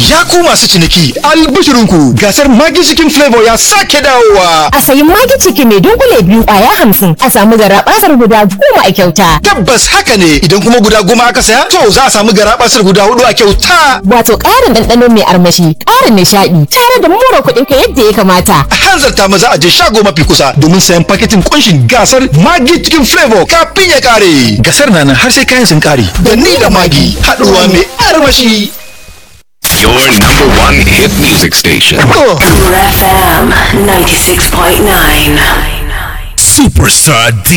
Ya ku masu ciniki albishirinku gasar Magi Chicken Flavor ya sake dawowa. A sayi Magi Chicken mai dunkule biyu kwaya hamsin a samu garaɓasar guda goma a kyauta. Tabbas haka ne idan kuma guda goma aka saya to za a samu garaɓasar guda hudu a kyauta. Wato ƙarin ɗanɗano mai armashi, ƙarin nishaɗi, tare da more kuɗin ka yadda ya kamata. A hanzarta maza a je shago mafi kusa domin sayan paketin kunshin gasar Magi Chicken Flavor kafin ya kare. Gasar na nan har sai kayan sun kare. Da ni da Magi haɗuwa mai armashi. Your number one hit music station. FM 96.9. Superstar D